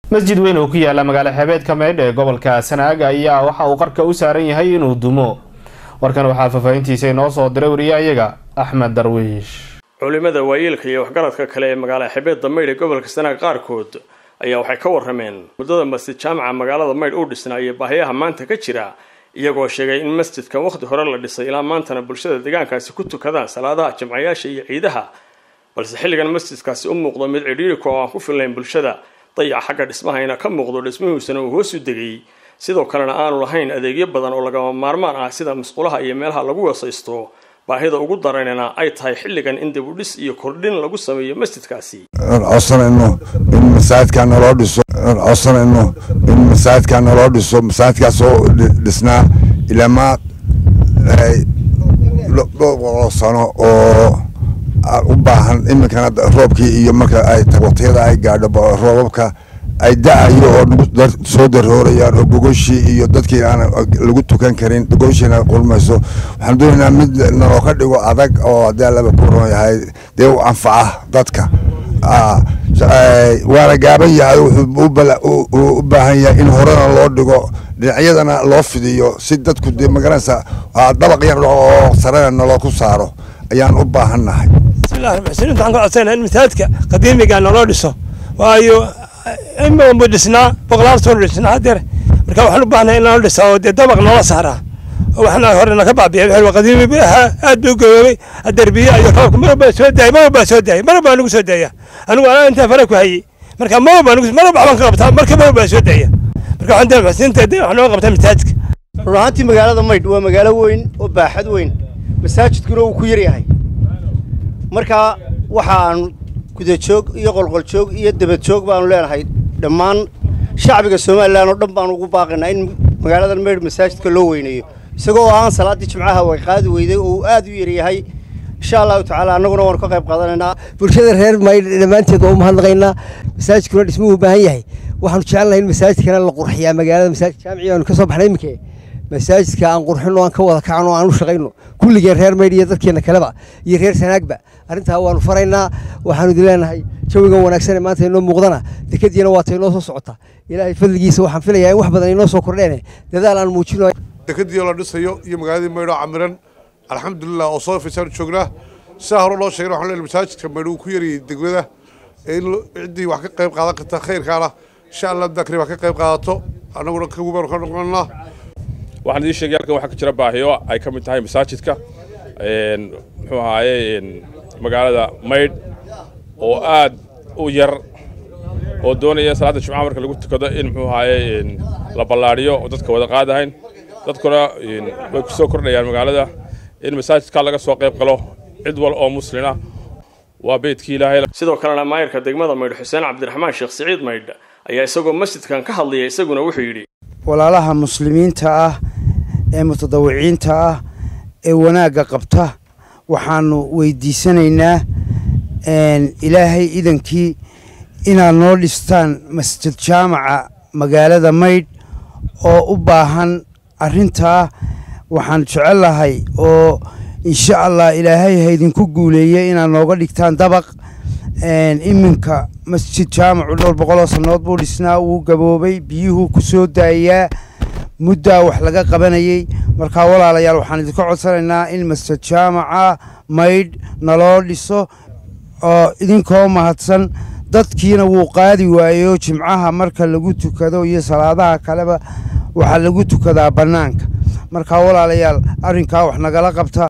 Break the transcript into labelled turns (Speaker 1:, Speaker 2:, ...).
Speaker 1: masjid weyn oo ku yaala magaalo xeebeedka maydh ee gobolka sanaag ayaa waxa uu qarka u saaran yahay inuu dumo warkan waxaa faahfaahintiisa inoo soo diray wariyahayaga axmed darwiish
Speaker 2: culimada waayeelka iyo waxgaradka kale ee magaala xebeedda maydh ee gobolka sanaag qaarkood ayaa waxay ka warrameen muddada masjid jaamaca magaalada maydh uu dhisnaa iyo baahiyaha maanta ka jira iyagoo sheegay in masjidkan wakhti hore la dhisay ilaa maantana bulshada deegaankaasi ku tukadaan salaadaha jimcayaasha iyo ciidaha balse xilligan masjidkaasi u muuqdo mid cidhiirika oo aan ku fillayn bulshada dayaca xagga dhismahayna ka muuqdo dhismihiisana uu hoos u degay sidoo kalena aanu lahayn adeegyo badan oo lagama maarmaan ah sida musqulaha iyo meelaha lagu wasaysto baahida ugu daranina ay tahay xilligan in dibudhis iyo kordhin lagu sameeyo masjidkaasi
Speaker 3: codsanayno in masaajidkaa naloo dhiso codsanayno in masaajidkaa naloo dhiso masaajidkaas oo dhisnaa ilamaa dhowr boqoloo sano oo u baahan iminkana roobkii iyo marka ay waqtiyada ay gaadho roobabka ay da-ayo oo soo daroorayaan oo gogoshii iyo dadkii aan lagu tukan karin gogoshiina qulmayso waxaan doonaynaa mid naloo ka dhigo adag oo haddii allaba ku ron yahay dee u anfaca dadka waana gaaban yahay wuxuu u baahan yahay in horena loo dhigo dhinacyadana loo fidiyo si dadku dee magaranaysa dabaq yar oo sarena naloo ku saaro ayaan u baahannahay
Speaker 4: bismillahi raxmaan raxiim waxaan ka codsanaa in masaajidka qadiimiga naloo dhiso waayo imaanbu dhisnaa boqolaal soo dhisnaa hadeer marka waxaan u baahnay in naloo dhisa oo dee dabaq noola saaraa oo waxna hore naga baabiya wixii qadiimi bu ahaa aad buu gaboobay hadeer biyo iyo roobka mar walbaa soo daayay mar walbaa soo daayay mar walbaa nagu soo daaya anigu anaa intaa fara ku hayay marka mar walbaa nagu mar walba waxbaan ka qabtaa marka mar walbaa soo daaya marka waxaan dee maxsiinta wax nooga qabtaa masaajidka
Speaker 5: run ahaantii magaalada maydh waa magaalo weyn oo baaxad weyn masaajidkuna uu ku yar yahay marka waxaan gudajoog iyo qolqoljoog iyo dabadjoog baanu leenahay dhammaan shacbiga somalilan oo dhan baanu ugu baaqaynaa in magaaladan maydh masaajidka loo weyneeyo isagoo aan salaaddii jimcaha way qaadi weyday oo uu aad u yaryahay insha allahu tacaala annaguna waanu ka qayb qaadanaynaa
Speaker 6: bulshada reer maydh dhammaanteed waa u mahadnaqaynaa masaajidkuna dhismuhu u baahan yahay waxaanu jecelnahay in masaajidkana la qurxiyaa magaalada masaajid jaamici aanu ka soo baxnay iminke masaajidka aan qurxino aan ka wada kacno aan u shaqayno kulligeen reer maydh iyo dadkeena kaleba iyo reer sanaagba arrintaa waanu faraynaa waxaanu idin leenahay jawigan wanaagsan ee maanta inoo muuqdana dekadiina waata inoo soo socota ilaahay fadligiisa waxaan filayaa in wax badan inoo soo kordheen dadaal aan muujino
Speaker 7: dekadii la dhisayo iyo magaaladii maydho camiran alxamdulilah oo soo fisaanu joognaa sidaa hore loo sheegay waxaan leenahay masaajidka maydho uu ku yarayay degmada in ciddii wax ka qayb qaadan karta khayrkaana insha allah dakri wax ka qayb qaadato annaguna kagubaanu ka noqonnaa
Speaker 8: waxaan idiin sheegay halkan waxaa ka jira baahiyo ay ka mid tahay masaajidka muxuu ahaaye magaalada maydh oo aad u yar oo doonaya salaadda jimcaha marka lagu tukado in muxuu ahaaye la ballaadhiyo oo dadka wada qaadahayn dadkuna way ku soo kordhayaan magaalada in masaajidka laga soo qayb galo cid wal oo muslina waa beydkii ilaahay
Speaker 2: sidoo kalena maayirka degmada maydh xuseen cabdiraxmaan sheekh siciid maydh ayaa isagoo masjidkan ka hadlaya isaguna wuxuu yidhi
Speaker 9: walaalaha muslimiinta ah ee mutadawiciinta ah ee wanaagga qabta waxaanu weydiisanaynaa ilaahay idankii inaad noo dhistaan masjid jaamaca magaalada maydh oo u baahan arrintaa waxaan jecellahay oo insha allah ilaahay haydinku guuleeye inaad nooga dhigtaan dabaq iminka masjid jaamacu dhowr boqoloo sannood buu dhisnaa wuu gaboobay biyuhuu ku soo daayaa muddaa wax laga qabanayey markaa walaalayaal waxaan idinka codsanaynaa in masjid jaamaca maydh naloo dhiso oo idinkoo mahadsan dadkiina wuu qaadi waayo jimcaha marka lagu tukado iyo salaadaha kaleba waxaa lagu tukadaa bannaanka markaa walaalayaal arrinkaa wax nagala qabta